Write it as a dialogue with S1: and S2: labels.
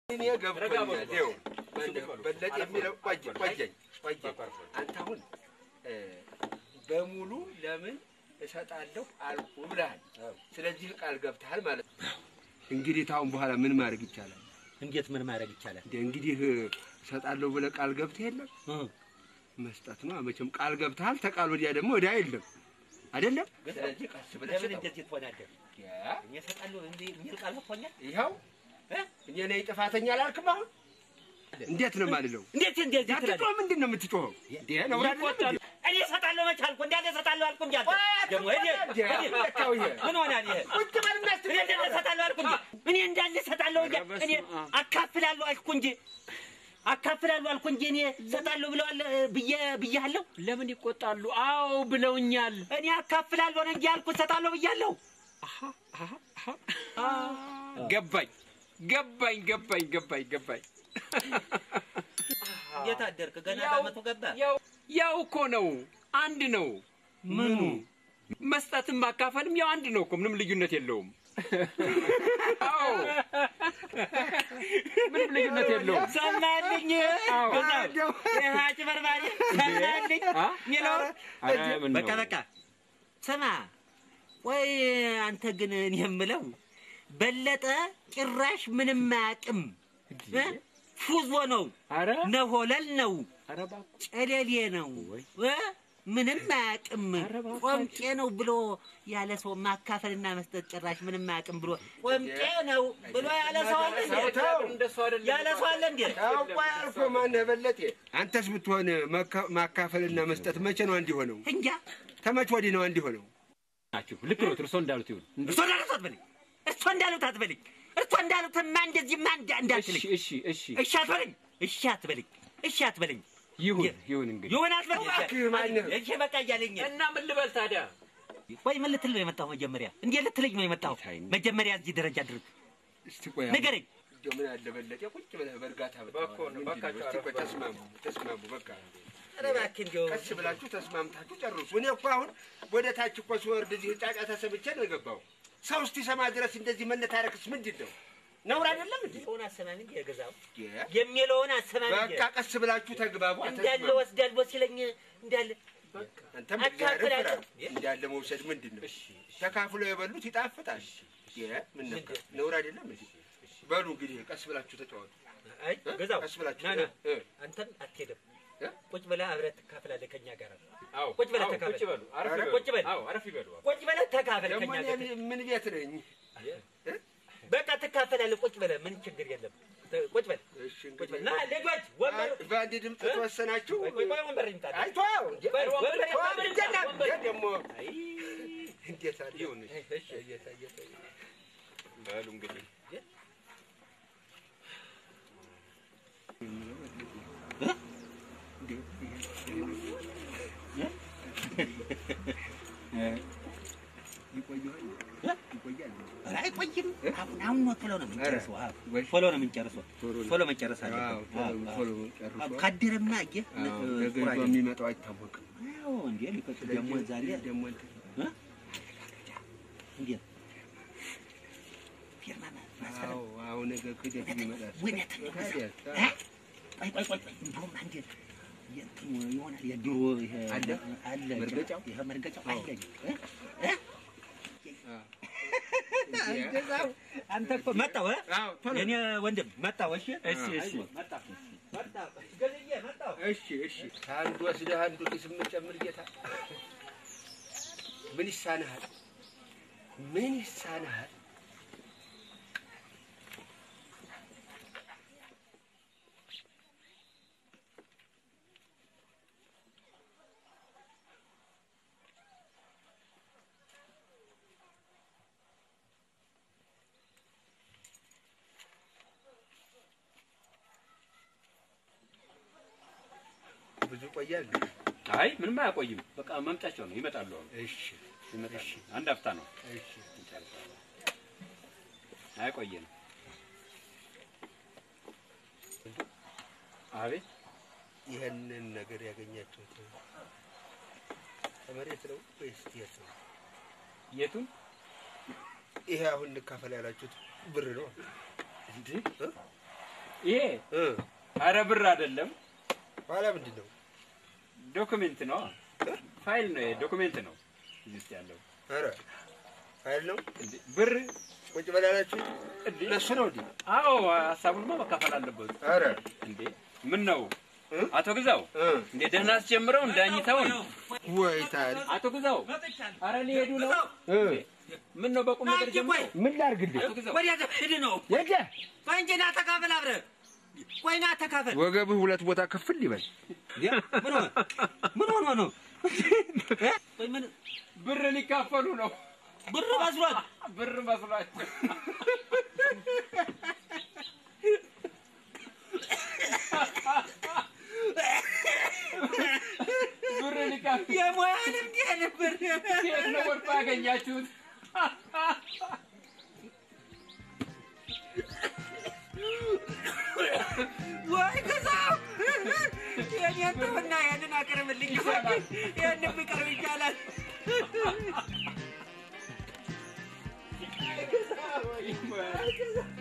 S1: እኔ ገብቶኛል። ይኸው በለጠ የሚለው ቆየኝ ቆየኝ ቆየኝ። አንተ አሁን እ በሙሉ ለምን እሰጣለሁ አልኩ ብለሃል። ስለዚህ ቃል ገብተሃል ማለት ነው። እንግዲህ ታሁን በኋላ ምን ማድረግ ይቻላል?
S2: እንዴት ምን ማድረግ ይቻላል?
S1: እንደ እንግዲህ እሰጣለሁ ብለህ ቃል ገብተህ የለም መስጠት ነው። መቼም ቃል ገብተሃል። ተቃል ወዲያ ደግሞ ወዲያ የለም አይደለም። ስለዚህ ቀስ ብለህ
S2: ለምን
S1: ስጠው።
S2: እንደዚህ ትሆናለህ?
S1: ያ
S2: እኔ እሰጣለሁ እንዲህ የሚል ቃል ገብቶኛል።
S1: ይኸው እኔ ነኝ ጥፋተኛ አላልክም? አሁን እንዴት ነው የማልለው?
S2: እንዴት እንደዚህ ትላለህ?
S1: አትጮህ። ምንድን ነው የምትጮኸው? እንዴ ነው አይደለም?
S2: እኔ እሰጣለሁ መች አልኩ? እንዳለ እሰጣለሁ አልኩ እንጂ አንተ ደግሞ እኔ
S1: እንዴ ለካው ይሄ
S2: ምን ሆናል ይሄ?
S1: ቁጭ በልና እስቲ
S2: እኔ እንዳለ እሰጣለሁ አልኩ እንጂ እኔ እንዳለ እሰጣለሁ እንጂ እኔ አካፍላለሁ አልኩ እንጂ አካፍላለሁ አልኩ እንጂ እኔ እሰጣለሁ ብለዋል ብዬ ብያለሁ።
S3: ለምን ይቆጣሉ? አዎ ብለውኛል።
S2: እኔ አካፍላለሁ ነው እንጂ ያልኩ እሰጣለሁ ብያለሁ።
S3: ገባኝ ገባኝ ገባኝ ገባኝ ገባኝ።
S2: እንዴት አደርክ? ገና
S3: ያው-
S2: በዓመቱ ገባ።
S3: ያው ያው እኮ ነው፣ አንድ ነው።
S2: ምኑ
S3: መስጠትም ማካፈልም ያው አንድ ነው እኮ ምንም ልዩነት የለውም። አዎ ምንም ልዩነት የለውም።
S2: ሰማልኝ
S3: አዎ።
S2: ገዛው ይህ አጭበርባሪ ሰማልኝ
S3: አ?
S2: ሚለው
S3: ኧረ ምን
S2: በቃ
S3: ነው?
S2: በቃ ስማ፣ ወይ አንተ ግን እኔ የምለው በለጠ ጭራሽ ምንም አያውቅም። እ? ፉዞ ነው፣
S3: ኧረ
S2: ነሆለል ነው፣
S3: ኧረ እባክህ
S2: ጨሌሌ ነው፣ እ? ምንም አያውቅም።
S3: ኧረ እባክህ።
S2: ቆምጤ ነው ብሎ ያለ ሰው ማካፈልና መስጠት ጭራሽ ምንም አያውቅም ብሎ ቆምጤ ነው ብሎ ያለ ሰው አለ እንዴ?
S1: ተው።
S3: እንደሱ አይደለም።
S2: ያለ ሰው አለ እንዴ?
S1: ታውቋ ያልኩህ ማነህ በለጤ? አንተስ ብትሆን መካ- ማካፈልና መስጠት መቼ ነው አንድ ሆነው?
S2: እንጃ
S1: ከመቼ ወዲህ ነው አንድ ሆነው?
S3: ናችሁ ልክ ነው። እርሶ እንዳሉት ይሁን።
S2: እርሶ እንዳሉት አትበልኝ፣ እርሶ እንዳሉት አትበልኝ፣ እርሶ እንዳሉትማ እንደዚህማ እንዳ- እንዳትልኝ።
S3: እሺ እሺ እሺ
S2: እሺ አትበለኝ፣ እሺ አትበለኝ፣ እሺ አትበለኝ።
S3: ይሁን ይሁን እንግዲህ
S2: ይሁን አትበለኝ።
S1: እባክህ ማነህ?
S2: እሺ በቃ እያለኝ
S3: እና ምን ልበል ታዲያ?
S2: ወይ ምን ልትል ነው የመጣው? መጀመሪያ እንዴት ልትለኝ ነው የመጣው?
S3: ጌታዬ።
S2: መጀመሪያ እዚህ ደረጃ ድርግ
S1: እስቲ ቆይ
S2: ንገረኝ።
S1: እንደው ምን አለ በለጤ ቁጭ ብለህ በእርጋታ ብታወራ።
S3: እባክዎ ነው፣
S1: ምንድን ነው?
S3: እባካችሁ
S1: እስቲ ቆይ
S3: አረፍ
S1: ተስማሙ ተስማሙ በቃ
S2: ኧረ እባክህ እንዲያው
S1: ቀስ ብላችሁ ተስማምታችሁ ጨርሱ። እኔ እኮ አሁን ወደ ታች እኮ ስወርድ እዚህ ጫጫታ ሰምቼ ነው የገባው። ሰው እስኪሰማ ድረስ እንደዚህ መነታረክስ ምንድን ነው? ነውር አይደለም እንዴ?
S2: የሚለውን አሰማም እንጂ የገዛው
S1: የ-
S2: የሚለውን አሰማም እንጂ
S1: በቃ ቀስ ብላችሁ ተግባቡ።
S2: እንዳለ
S1: አትስማሙ።
S2: ወስዳለሁ ሲለኝ እንዳለ
S1: አንተም እግዚአብሔር ፍራ።
S2: አካፍላለሁ።
S1: እንዳለ መውሰድ ምንድን ነው? ተካፍሎ የበሉት ይጣፍጣል። የ- ምን ነካ? ነውር አይደለም እንዴ? በሉ እንግዲህ ቀስ ብላችሁ ተጫወቱ።
S2: አይ ገዛው
S1: ቀስ ብላችሁ
S2: ና ና
S1: እ-
S2: አንተም አትሄድም።
S1: እ?
S2: ቁጭ ብለህ አብረህ ትካፈላለህ ከኛ ጋር።
S3: አዎ
S2: ቁጭ በለ
S3: አዎ፣
S2: ተካፈል።
S3: ቁጭ በሉ። አረፍ
S1: ኧረ
S3: ይበሉ።
S2: ቁጭ በል።
S3: አዎ አረፍ ይበሉ።
S2: ቁጭ ብለህ ተካፈል
S1: ደግሞ
S2: ከኛ
S1: እኔ
S2: ጋር።
S1: ምን ቤት ነኝ?
S2: በቃ ትካፈላለህ። ቁጭ ብለህ ምን ችግር የለም። ተ- ቁጭ በል
S1: እሺ
S2: ቁጭ በል።
S1: እንግዲህ
S2: ና ልጆች ወንበር
S1: አይ፣ በአንድ ድምፅ ተወሰናችሁ።
S2: ቆይ ቆይ ቆይ ወንበር ይምጣ።
S1: አይቶ እንዴ?
S2: ወንበር ወንበር
S1: ተው፣
S2: ወንበር
S1: እንዴት
S2: ይምጣ።
S1: ነው?
S2: ወንበር
S1: እንዴት ደግሞ
S2: አይ
S1: እንዴት አለ?
S3: ይሁን እሺ።
S2: እሺ
S1: እየታ እየታ
S3: በሉ እንግዲህ
S1: ይቆያል ይቆያል።
S2: ኧረ አይቆይም። አሁን አሁን ነው ቶሎ ነው የምንጨርሰው። አዎ፣
S1: ወይ
S2: ቶሎ ነው የምንጨርሰው።
S1: ቶሎ ነው።
S2: ቶሎ መጨረስ
S1: አዎ፣
S2: አለብን።
S1: ቶሎ
S2: አዎ፣
S1: ቶሎ
S2: አዎ።
S1: ጨርሶ
S2: አዎ፣ ካደረማ አየህ
S1: አዎ፣
S2: እ-
S1: ነገ
S2: ቁራጭ
S1: ይዞ የሚመጣው አይታወቅም።
S2: አዎ፣ እንዴ ሊፈጭ ደግሞ ዛሬ
S1: ደግሞ እንትን
S2: እ? እንዴት ፊርማ ማ- ማሰረ
S1: አዎ፣ አዎ፣ ነገ ክደት ይመጣል።
S2: እውነት ነው።
S1: ታዲያ፣
S2: እ? ቆይ ቆይ ቆይ ቆይ እንደውም አንዴ የእንትኑ ይሆናል የድሮ ይሄ
S1: አለ?
S2: አለ
S1: መርገጫው?
S2: ይሄ መርገጫው
S1: አዎ።
S2: አለኝ እ? እ?
S1: አዎ።
S2: እንደዛው አንተ እኮ መጣሁ እ?
S1: አዎ፣ ቶሎ
S2: የኔ ወንድም መጣሁ። እሺ
S1: እሺ፣ እሺ።
S2: አይዞህ፣ መጣሁ መጣሁ ገዝዬ መጣሁ።
S1: እሺ እሺ። አንዱ ወስደህ አንዱ ኪስ የምጨምር ጌታ ምን ይሳንሃል? ምን ይሳንሃል? ብዙ ቆያል።
S3: አይ ምንም አያቆይም። በቃ መምጫቸው ነው። ይመጣሉ። አሁን
S1: እሺ
S3: ይመጣሉ። አንድ አፍታ ነው።
S1: እሺ።
S3: እንጨርሳለን። አያቆየንም። አቤት
S1: ይህንን ነገር ያገኛችሁት ከመሬት ነው ወይስ የት ነው?
S3: የቱን
S1: ይሄ አሁን እንካፈል ያላችሁት ብር ነው
S3: እንዴ?
S1: እ?
S3: ይሄ
S1: እ
S3: አረ ብር አይደለም፣
S1: ኋላ ምንድን ነው?
S3: ዶክሜንት ነው፣ ፋይል ነው፣ ዶክሜንት ነው እዚህ ውስጥ ያለው
S1: ኧረ ፋይል ነው።
S3: እንዴ ብር
S1: ቁጭ በላላችሁ
S3: እንዴ
S1: ለሱ ነው እንዴ?
S3: አዎ ሀሳቡንማ መካፈል አለበት
S1: ኧረ
S3: እንዴ ምን ነው
S1: እ?
S3: አቶ ግዛው
S1: እ
S3: እንዴ ደህና አስጀምረው እንዳኝተውን
S1: ወይ ታዲያ
S3: አቶ ግዛው አረ ሊሄዱ ነው
S1: እ
S3: ምን ነው በቁም ነገር ጀምረው
S1: ምን ላድርግልህ?
S3: አቶ ግዛው
S2: ወዲያ ሂድ ነው
S1: ሄደ
S2: ቆይ እንጂ ና ተካፈል አብረህ ቆይ ና ተካፈል
S1: ወገብህ ሁለት ቦታ ክፍል ይበል።
S2: ምን ሆነ ምን ሆነ ነው እ? ቆይ ምን
S3: ብር ሊካፈሉ ነው
S2: ብር መስሏት
S3: ብር መስሏቸው ብር ሊካፈሉ
S2: የሙያ ልምድ ነበር
S3: የት ነው ወድቆ ያገኛችሁት?
S2: ወይ ግዛው የኔን ተውና ያንን አቅርብልኝ
S3: ይሻላል።
S2: ያንን ብቀርብ ይሻላል
S3: ወይ